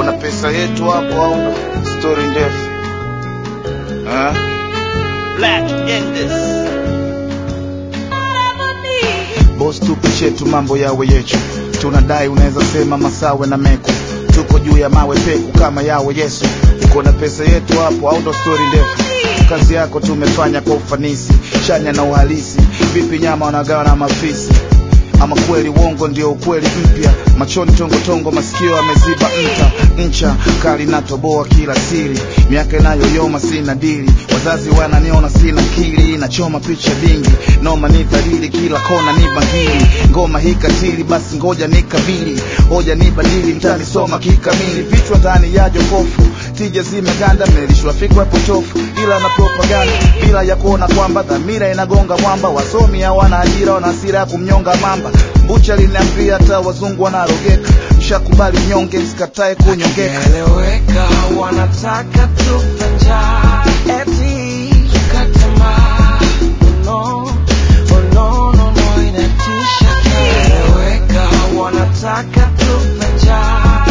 na pesa yetu hapo au ndo story ndefu eh? Black Indus. Boss tupe chetu mambo yawe yetu, tunadai unaweza sema masawe na meku, tuko juu ya mawe peku kama yawe Yesu. Uko na pesa yetu hapo au ndo story ndefu? Kazi yako tumefanya kwa ufanisi, chanya na uhalisi. Vipi nyama wanagawa na mafisi? Ama kweli uongo ndio ukweli mpya, machoni tongotongo, masikio ameziba nta ncha kali natoboa kila siri, miaka inayoyoma sina dili, wazazi wananiona sina kili, nachoma picha dingi, noma ni dhalili, kila kona ni bangili, ngoma hii katili, basi ngoja nikabili, hoja ni badili, mtanisoma kikamili, vichwa ndani ya jokofu, tija zimeganda, mmelishwa fikra potofu, ila na propaganda, bila ya kuona kwamba dhamira inagonga mwamba, wasomi hawana ajira, wana hasira ya kumnyonga mamba, mbucha liniambia hata wazungu wanarogeka, mshakubali nyonge, msikatae kunyongeka. Eleweka, wanataka tufe njaa, eti tukate tamaa. No, oh no, no, no, inatisha. Eleweka, wanataka tufe njaa,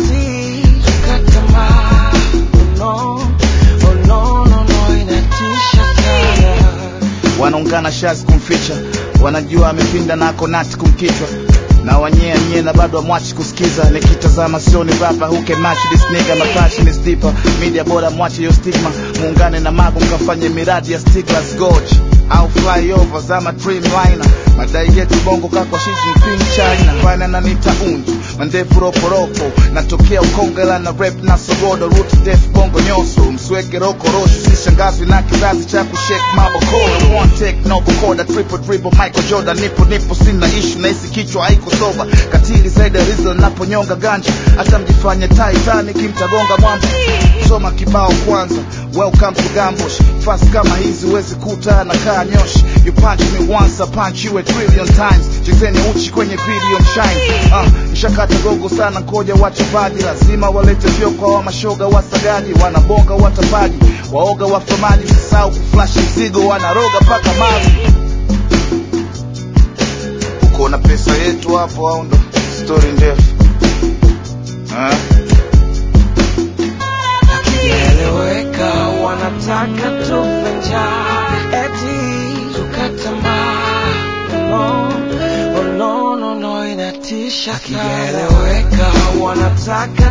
eti tukate tamaa. No, oh no, no, no, inatisha sana. wanaungana shazi kumficha, wanajua amepinda nako nati kumkichwa na wanyea nyie na bado amwachi kusikiza, nikitazama sioni rapa who can match this nigga, my passion is deeper, media bora mwache yo stigma, muungane na mago mkafanye miradi ya Stiglas Gorge au flyovers ama dreamliner, madai yetu bongo kakwa Xi Jinping China, fana na nita unju mandefu roporopo, natokea Ukongela na rap na sogodo, root def bongo nyoso, msweke rokorosho, sishangazwi na kizazi cha kushake mabokoro, one take no kokoda, triple dribble, Michael Jordan, nipo nipo, sina issue na hisi kichwa haiko soba, katili zaidi ya Rizzo naponyonga ganja, hata mjifanye Titanic mtagonga mwamba, soma kibao kwanza, welcome to Gambosh, fast kama hizi huwezi kuta na kaa nyoshi, you punch me once, I punch you a trillion times, chezeni uchi kwenye video shine, ah, nishakata gogo sana, koja wachezaji lazima walete vyoko wa mashoga wasagaji, wanabonga watapaji, waoga wafamaji, usisahau kuflash mzigo, wanaroga paka mavi. Uko na pesa yetu hapo au ndo story ndefu eh? Hakijaeleweka, wanataka tufe njaa, eti tukate tamaa. No, oh no, no, no, inatisha sana. Hakijaeleweka, wanataka